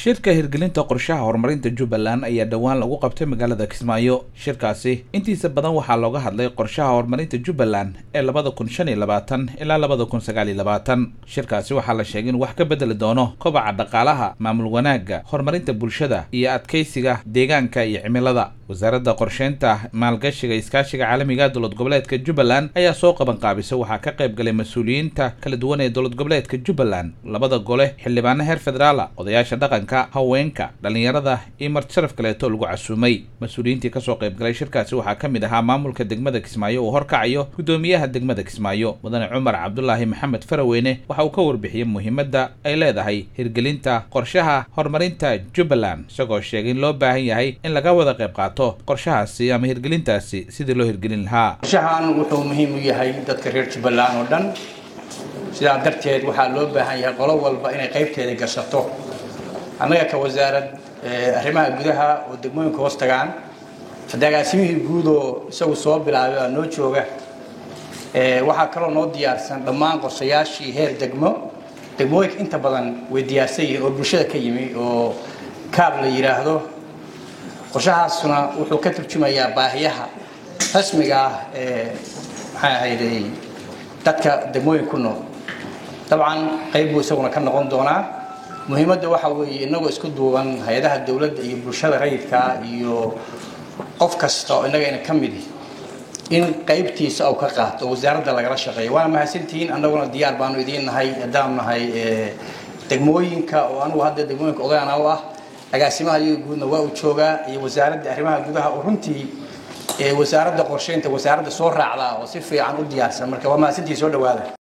shirka hirgelinta qorshaha horumarinta jubbaland ayaa dhowaan lagu qabtay magaalada kismaayo shirkaasi intiisa badan waxaa looga hadlay qorshaha horumarinta jubbaland ee labada kun shan iyo labaatan ilaa labada kun sagaal iyo labaatan shirkaasi waxaa la sheegay in wax ka bedeli doono kobaca dhaqaalaha maamul wanaagga horumarinta bulshada iyo adkeysiga deegaanka iyo cimilada wasaaradda qorsheynta maalgashiga iskaashiga caalamiga dowlad goboleedka jubbaland ayaa soo qaban qaabisa waxaa ka qayb galay mas-uuliyiinta kala duwan ee dowlad goboleedka jubbaland labada gole xildhibaano heer federaala odayaasha dhaqanka haweenka dhallinyarada iyo marti sharaf kaleeto lagu casuumay mas-uuliyiintii kasoo qayb galay shirkaasi waxaa ka mid ahaa maamulka degmada kismaayo uu horkacayo guddoomiyaha degmada kismaayo mudane cumar cabdulaahi maxamed faraweyne waxa uu ka warbixiyey muhiimadda ay leedahay hirgelinta qorshaha horumarinta jubbaland isagoo sheegay in loo baahan yahay in laga wada qayb qaato qorshahaasi ama hirgelintaasi sidii loo hirgelin lahaa qorshahan wuxuu muhiim u yahay dadka reer jubbaland oo dhan sidaa darteed waxaa loo baahan yahay qolo walba inay qaybteeda gashato annaga ka wasaarad arrimaha gudaha oo degmooyinka hoos tagaan agaasimihii guud oo isagu soo bilaabay aa noo jooga waxaa kaloo noo diyaarsan dhammaan qorshayaashii heer degmo degmooyinka inta badan way diyaarsan yihiin oo bulshada ka yimi oo kaab la yidhaahdo qorshahaasuna wuxuu ka turjumayaa baahiyaha rasmiga ah ee maxaa ahayday dadka degmooyin ku nool dabcan qayb buu isaguna ka noqon doonaa muhiimadda waxa weeye inagoo isku duuban hay-adaha dowladda iyo bulshada rayidka iyo qof kasta oo innagayna ka midi in qaybtiisa uu ka qaato oo wasaaradda lagala shaqeeyo waana mahadsantihiin annaguna diyaar baanu idiin nahay haddaanu nahay degmooyinka oo anugu hadda degmooyinka odaana u ah agaasimaha iyaga guudna waa uu joogaa iyo wasaaradda arrimaha gudaha oo runtii wasaaradda qorsheynta wasaaradda soo raacda oo si fiican u diyaarsan marka waa mahadsantihiin soo dhawaada